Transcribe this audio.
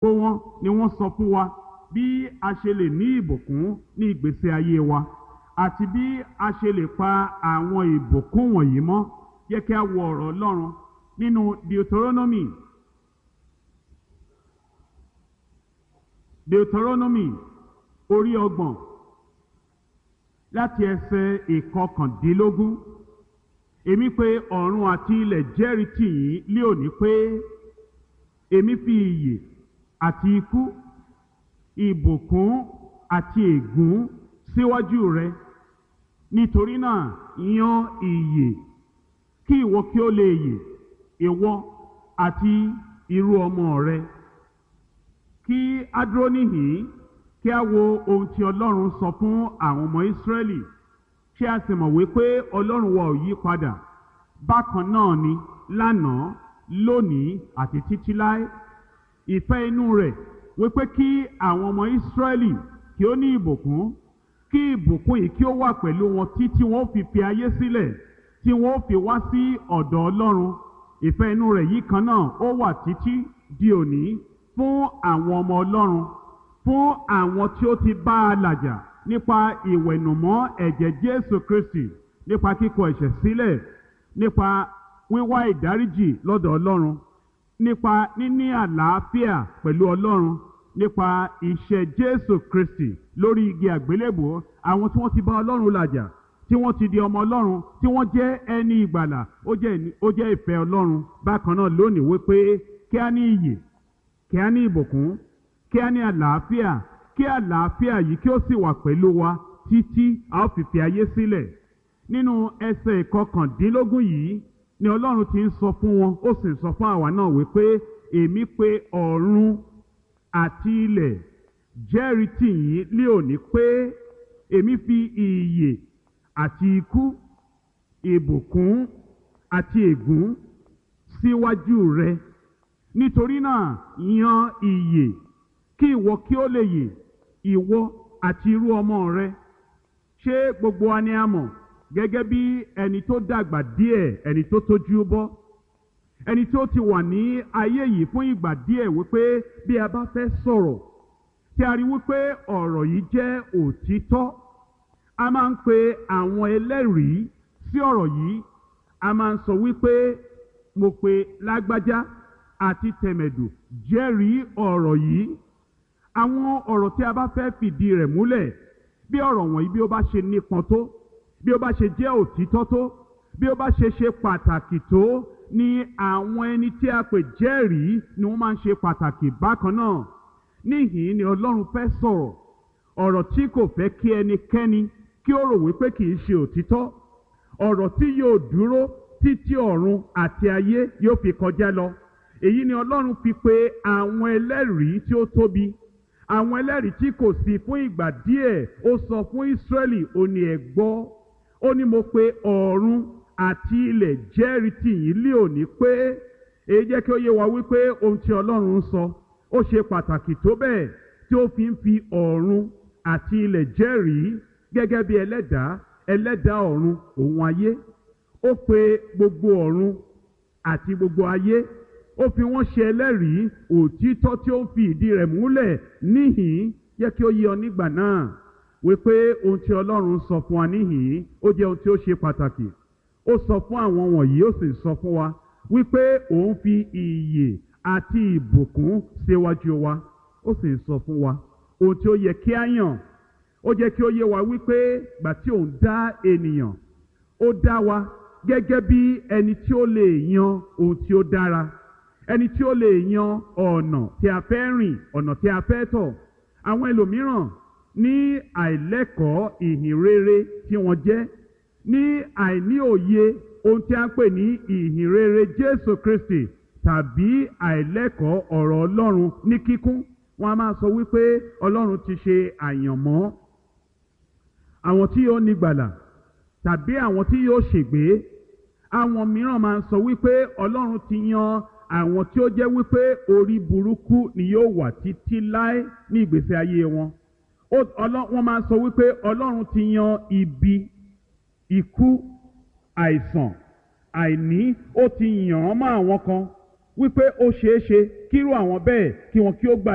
gbogbo wọn ni wọ́n sọ fún wa bí a ṣe lè ní ìbùkún ní ìgbésí ayé wa àti bí a ṣe lè pa àwọn ìbùkún wọ̀nyí mọ́ yẹ kí a wo ọ̀rọ̀ Ọlọ́run nínú Deuteronomy Deuteronomy orí ọgbọ̀n láti ẹsẹ̀ ìkọkàndínlógún èmi pé ọ̀run àti ilẹ̀ jẹ́rìí tì yín lé òní pé èmi fi ìyè àti ikú ìbùkún àti ègún síwájú rẹ nítorí náà yan ìyè kí ìwọ kí ó lè yè ìwọ àti irú ọmọ rẹ kí a dúró níhìn kí a wo ohun tí Ọlọ́run sọ fún àwọn ọmọ Ísírẹ́lì kí a sì mọ̀ wípé Ọlọ́run wa ò yí padà bákan náà ni lánàá lónìí àti títí láé ìfẹ́ inú rẹ̀ wípé kí àwọn ọmọ Ísírẹ́lì kí ó ní ìbùkún kí ìbùkún yìí kí ó wà pẹ̀lú wọn títí wọn ó fi fi ayé sílẹ̀ tí wọn ó fi wá sí ọ̀dọ̀ Ọlọ́run ìfẹ́ inú rẹ̀ yìí kan náà ó wà títí di òní fún àwọn ọmọ Ọlọ́run fún àwọn tí ó ti bá a làjà nípa ìwẹ̀nùmọ́ ẹ̀jẹ̀ Jésù Kristi nípa kíkọ ẹ̀ṣẹ̀ sílẹ̀ nípa wíwá ìdáríjì lọ́dọ̀ Ọlọ́run nípa níní àlàáfíà pẹ̀lú Ọlọ́run nípa iṣẹ́ Jésù Kristi lórí igi àgbélébùú àwọn tí wọ́n ti bá Ọlọ́run làjà tí wọ́n ti di ọmọ Ọlọ́run tí wọ́n jẹ́ ẹni ìgbàlà ó jẹ́ ó jẹ́ ìfẹ́ Ọlọ́run bákan náà lónìí wípé kí á ní iyè kí á ní ìbùkún kí á ní àlàáfíà kí àlàáfíà yìí kí ó sì wà pẹ̀lú wa títí a ó fi fi ayé sílẹ̀ nínú ẹsẹ̀ ìkọkàndínlógún yìí ni Ọlọ́run ti ń sọ fún wọn ó sì ń sọ fún àwa náà wípé èmi pé ọ̀run àti ilẹ̀ jẹ́rìí tì yín lé òní pé èmi fi ìyè àti ikú ìbùkún àti ègún síwájú rẹ nítorí náà yan ìyè kí ìwọ kí ó lè yè ìwọ àti irú ọmọ rẹ ṣé gbogbo wa ni a mọ̀ gẹ́gẹ́ bí ẹni tó dàgbà díẹ̀ ẹni tó tójú bọ́ ẹni tó ti wà ní ayé yìí fún ìgbà díẹ̀ wípé bí a bá fẹ́ sọ̀rọ̀ tí a rí wípé ọ̀rọ̀ yìí jẹ́ òtítọ́ a máa ń pe àwọn ẹlẹ́rìí sí ọ̀rọ̀ yìí a máa ń sọ wípé mo pe lágbájá àti tẹ̀mẹ̀dù jẹ́rìí ọ̀rọ̀ yìí àwọn ọ̀rọ̀ tí a bá fẹ́ fìdí rẹ̀ múlẹ̀ bí ọ̀rọ̀ wọ̀nyí bí ó bá ṣe nípọn tó bí ó bá ṣe jẹ́ òtítọ́ tó bí ó bá ṣe ṣe pàtàkì tó ni àwọn ẹni tí a pè jẹ́rìí ni wọ́n máa ń ṣe pàtàkì bákan náà níhìn ni Ọlọ́run fẹ́ sọ̀rọ̀ ọ̀rọ̀ tí kò fẹ́ kí ẹnikẹ́ni kí ó rò wípé kì í ṣe òtítọ́ ọ̀rọ̀ tí yóò dúró títí ọ̀run àti ayé yóò fi kọjá lọ èyí ni Ọlọ́run fi pe àwọn ẹlẹ́rìí tí ó tóbi àwọn ẹlẹ́rìí tí kò sí fún ìgbà díẹ̀ ó sọ fún Ísírẹ́lì ó ní ẹ gbọ́ ó ní mo pe ọ̀run àti ilẹ̀ jẹ́rìí tì yín lé òní pé èyí jẹ́ kí ó yé wa wípé ohun tí Ọlọ́run ń sọ ó ṣe pàtàkì tó bẹ́ẹ̀ tí ó fi ń fi ọ̀run àti ilẹ̀ jẹ́rìí gẹ́gẹ́ bí ẹlẹ́dàá ẹlẹ́dàá ọ̀run òun ayé ó pe gbogbo ọ̀run àti gbogbo ayé ó fi wọ́n ṣe ẹlẹ́rìí òtítọ́ tí ó ń fi ìdí rẹ̀ múlẹ̀ níhìn yẹ kí ó yé ọ nígbà náà wípé ohun tí Ọlọ́run sọ fún wa níhìn ó jẹ́ ohun tí ó ṣe pàtàkì ó sọ fún àwọn wọ̀nyí ó sì sọ fún wa wípé òun fi ìyè àti ìbùkún síwájú wa ó sì sọ fún wa ohun tí ó yẹ kí á yàn ó jẹ́ kí ó yé wa wípé gbà tí òun dá ènìyàn ó dá wa gẹ́gẹ́ bí ẹni tí ó lè yan ohun tí ó dára ẹni tí ó lè yan ọ̀nà tí a fẹ́ rìn ọ̀nà tí a fẹ́ tọ̀ àwọn ẹlòmíràn ní àìlẹ́kọ̀ọ́ ìhìn rere tí wọ́n jẹ́ ní àìní òye ohun tí a ń pè ní ìhìn rere Jésù Kristi tàbí àìlẹ́kọ̀ọ́ ọ̀rọ̀ Ọlọ́run ní kíkún wọ́n a máa sọ wípé Ọlọ́run ti ṣe àyànmọ́ àwọn tí yóò nígbàlà tàbí àwọn tí yóò ṣègbé àwọn mìíràn máa ń sọ wípé Ọlọ́run ti yan àwọn tí ó jẹ́ wípé orí burúkú ni yóò wà títí láé ní ìgbésí ayé wọn wọ́n máa ń sọ wípé Ọlọ́run ti yan ibi ikú àìsàn àìní ó ti yàn án mọ́ àwọn kan wípé ó ṣeé ṣe kírú àwọn bẹ́ẹ̀ kí wọn kí ó gbà